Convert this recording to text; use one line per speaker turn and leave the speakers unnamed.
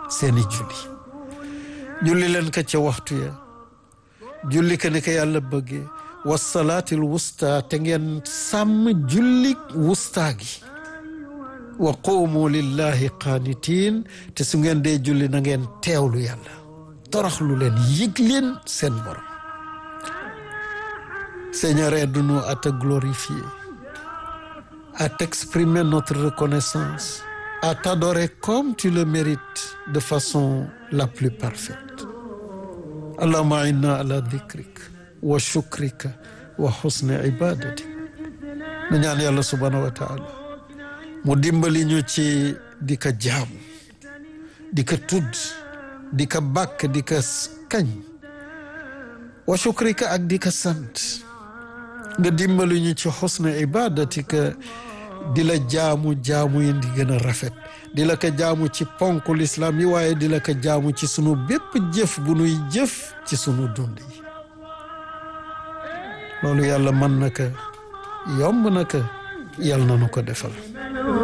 seeni julli julli leen ko ca waxtu ya julli ko ni ko yàlla bëggee wasalaatil wusta te ngeen sàmm julli wusta gi wa quumu lillahi qaanitiin te su ngeen dee julli na ngeen teewlu yàlla toroxlu leen yëg leen seen borom Seigneur aide-nous à te glorifier à t'exprimer notre reconnaissance à t'adorer comme tu le mérites de façon la plus parfaite allahumma inna ala dhikrik wa shukrika wa husni ibadatik nu ñaan yàlla subhanahu wa taala mu dimbali ñu ci di ko jaamu di ko tudd di ko bàkk di ko kañ wa shukrika ak di ko sant nga dimbali ñu ci husni ibadatika di la jaamu jaamu yi di gën a rafet di la ko jaamu ci ponk lislaam yi waaye di la ko jaamu ci sunu bépp jëf bu nuy jëf ci sunu dund yi loolu yàlla mën na ko yomb na ko yàlla na nu ko defal